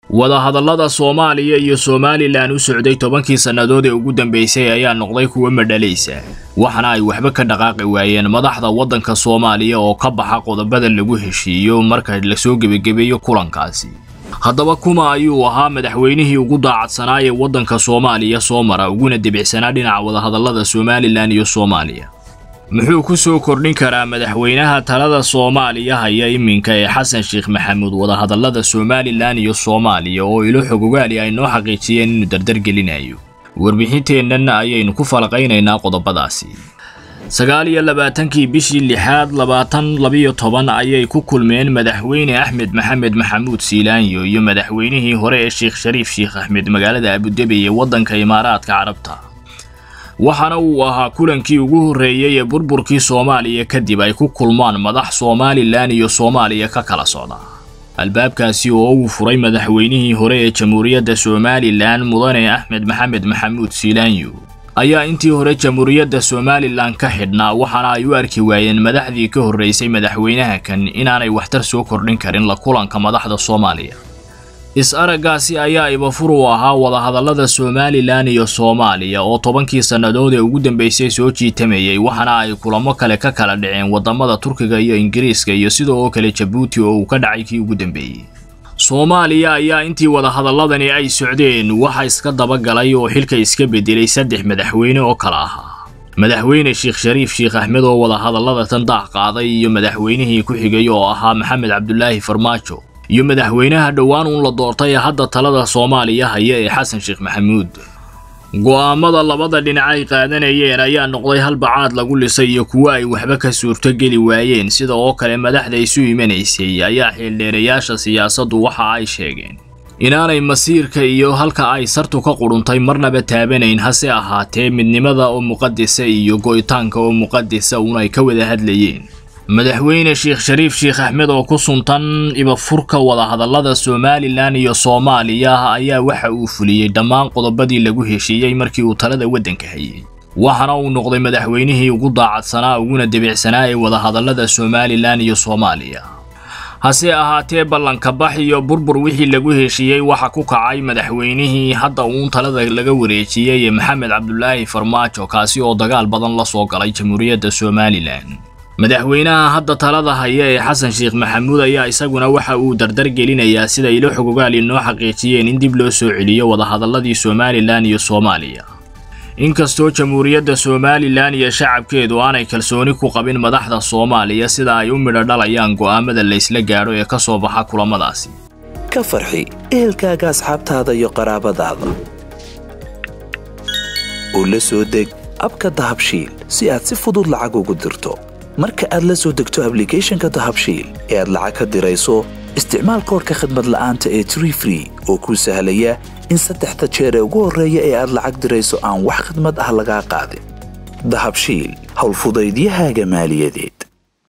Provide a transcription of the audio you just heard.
wadahadallada soomaaliya iyo somalilan u socday tobankii sannadood ee ugu dambeysay ayaa noqday kuwa madhalaysa waxaana ay waxba ka dhaqaaqi waayeen madaxda waddanka soomaaliya oo ka baxa qodobada lagu heshiiyo marka lasoo gebagebeeyo kulankaasi haddaba kuma ayuu ahaa madaxweynihii ugu daacadsanaa ee waddanka soomaaliya soo mara uguna debicsanaa dhinaca wadahadallada somalilan iyo soomaaliya muxuu ku soo kordhin karaa madaxweynaha talada soomaaliya haya iminka ee xasan sheekh maxamuud wadahadallada somalilan iyo soomaaliya oo ilo xogogaali ay noo xaqiijiyeen inuu dardargelinayo warbixinteennan ayaynu ku falaqaynaynaa qodobadaasi sagaal iyo labaatankii bishii lixaad labaatan labiyo toban ayay ku kulmeen madaxweyne axmed maxamed maxamuud siilaanyo iyo madaxweynihii hore ee sheekh shariif sheekh axmed magaalada abudabi ee waddanka imaaraadka carabta waxaana uu ahaa kulankii ugu horreeyey ee burburkii soomaaliya kadib ay ku kulmaan madax somalilan iyo soomaaliya ka kala socda albaabkaasi oo uu furay madaxweynihii hore ee jamhuuriyadda somalilan mudane axmed maxamed maxamuud siilaanyo ayaa intii hore jamhuuriyadda somalilan ka xidhnaa waxaana ay u arki waayeen madaxdii ka horreysay madaxweynaha kan inaanay waxtar soo kordhin karin la kulanka madaxda soomaaliya is-araggaasi ayaa ibafur u ahaa wadahadallada somalilan iyo soomaaliya oo tobankii sannadood ee ugu dambeysay soo jiitamayay waxaana ay kulamo kale ka kala dhaceen waddamada turkiga iyo ingiriiska iyo sidoo oo kale jabuuti oo uu ka dhacay kii ugu dambeeyey soomaaliya ayaa intii wadahadalladani ay socdeen waxa iska dabagalay oo xilka iska bedelay saddex madaxweyne oo kala ahaa madaxweyne sheekh shariif sheekh axmed oo wadahadallada tan daah qaaday iyo madaxweynihii ku xigay oo ahaa maxamed cabdulaahi farmaajo iyo madaxweynaha dhowaan uun la doortay ee hadda talada soomaaliya haya ee xasan sheekh maxamuud go'aamada labada dhinac ay qaadanayeen ayaa noqday halbacaad lagu lisay iyo kuwo ay waxba ka suurtogeli waayeen sida oo kale madaxda isu imanaysay ayaa xildheerayaasha siyaasaddu waxa ay sheegeen inaanay masiirka iyo halka ay sartu ka qudhuntay marnaba taabanayn hase ahaatee midnimada oo muqadisa iyo go'itaanka oo muqadisa uun ay ka wada hadlayeen madaxweyne sheekh shariif sheekh axmed oo ku suntan ibafurka wadahadallada somalilan iyo soomaaliya ayaa waxa uu fuliyey dhammaan qodobadii lagu heshiiyey markii uu talada waddanka hayay waxaana uu noqday madaxweynihii ugu daacadsanaa uguna debicsanaa ee wadahadallada somalilan iyo soomaaliya hase ahaatee ballanka bax iyo burbur wixii lagu heshiiyey waxa ku kacay madaxweynihii hadda uun talada laga wareejiyey ee maxamed cabdulaahi farmaajo kaasi oo dagaal badan la soo galay jamhuuriyadda somalilan madaxweynaha hadda talada haya ee xasan sheekh maxamuud ayaa isaguna waxa uu dardar gelinayaa sida ilo xogogaali noo xaqiijiyeen in dib loo soo celiyo wadahadalladii somalilan iyo soomaaliya inkastoo jamhuuriyadda somalilan iyo shacabkeedu aanay kalsooni ku qabin madaxda soomaaliya sida ay u midho dhalayaan go'aamada laysla gaadho ee ka soo baxa kulamadaasi ka farxi ehelkaaga asxaabtaada iyo qaraabadaada oo la soo deg abka dahabshiil si aad si fudud lacag ugu dirto marka aad la soo degto ablicathonka dahabshiil ee aad lacag ka dirayso isticmaal koorka khadmad la'aanta ee tree free oo kuu sahlaya in saddexda jeer ee ugu horreeya ee aad lacag dirayso aan wax khadmad ah lagaa qaadin dahabshiil howlfudaydiyahaaga maaliyadeed